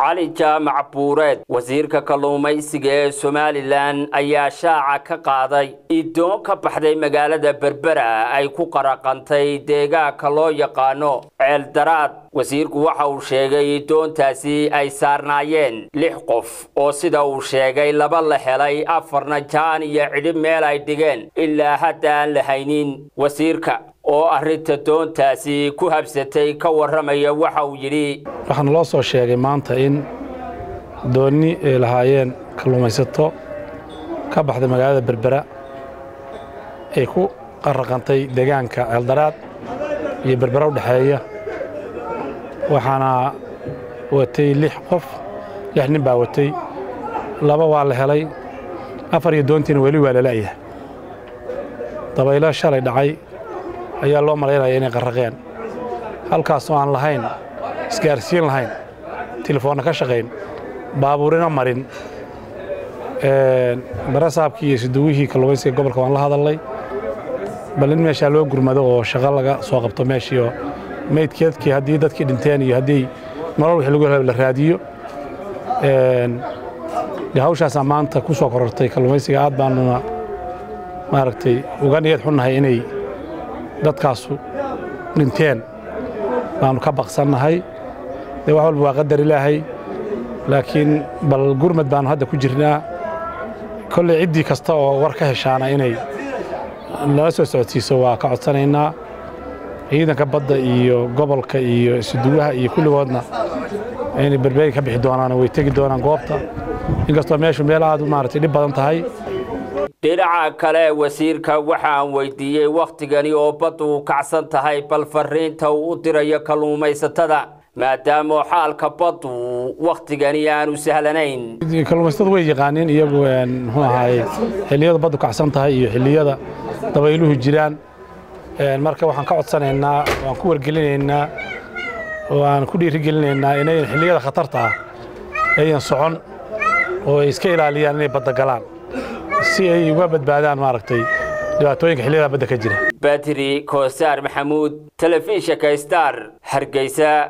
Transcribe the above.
cali jaamac buureed wasiirka kalluumaysiga ee somalilan ayaa shaaca ka qaaday idoon ka baxday magaalada berbera ay ku qaraqantay deegaanka loo yaqaano ceeldaraad wasiirku waxa uu sheegay idoontaasi ay saarnaayeen lix qof oo sida uu sheegay laba la helay afarna jaan iyo cidhib meel ay dhigeen ilaa hadda aan la haynin wasiirka oo arrinta doontaasi ku habsatay ka warramaya waxa uu yidhi waxaana loo soo sheegay maanta in doonni ay lahaayeen kalluumaysato ka baxday magaalada berbera ay ku qaraqantay deegaanka ceeldaraad iyo berbera u dhexeeya waxaana watay lix qof lix nin baa watay laba waa la helay afar iyo doontiina weli waa la la'yahay dabaylo shalay dhacay ayaa loo malaynaya inay qarraqeen halkaasoo aan lahayn isgaarsiin lahayn telefoonna ka shaqayn baabuurina marin barasaabkii iyo siduwihii kalluumaysiga gobolka waan la hadalnay bal in meeshaa loo gurmado oo shaqo laga soo qabto meeshii oo meydkeedkii haddii dadkii dhinteen iyo haddii nolol wixii lagu helo la raadiyo hawshaasaa maanta ku soo korortay kalluumaysiga aad baanuna maaragtay uga niyad xunnahay inay dadkaasu dhinteen baanu ka baqsannahay dee wax walba waa qadar ilaahay laakiin bal gurmad baanu hadda ku jirnaa kolley ciddii kasta oo war ka heshaana inay nala soo socodsiiso waa ka codsanaynaa ciidanka badda iyo gobolka iyo isuduwaha iyo kulligoodna inay berbeeri ka bixi doonaan way tegi doonaan goobta inkastoo meeshu meel aad maaragtay dhib badan tahay dhinaca kale wasiirka waxaan weydiiyey wakhtigani oo baddu kacsan tahay bal fariinta uu u dirayo kalluumaysatada maadaama xaalka baddu wakhtigani aanu sahlanayn kalluumaysatadu way yaqaaniin iyagu muxuu ahaaye xilliyada baddu kacsan tahay iyo xilliyada dabayluhu jiraan marka waxaan ka codsanaynaa waan ku wargelinaynaa waan ku dhiirigelinaynaa inayn xilliyada khatarta ah ayan socon oo ay iska ilaaliyaan inay badda galaan si ay uga badbaadaan maaragtay dhibaatooyinka xilliyada badda ka jira batri koosaar maxamuud telefishinka star hargeysa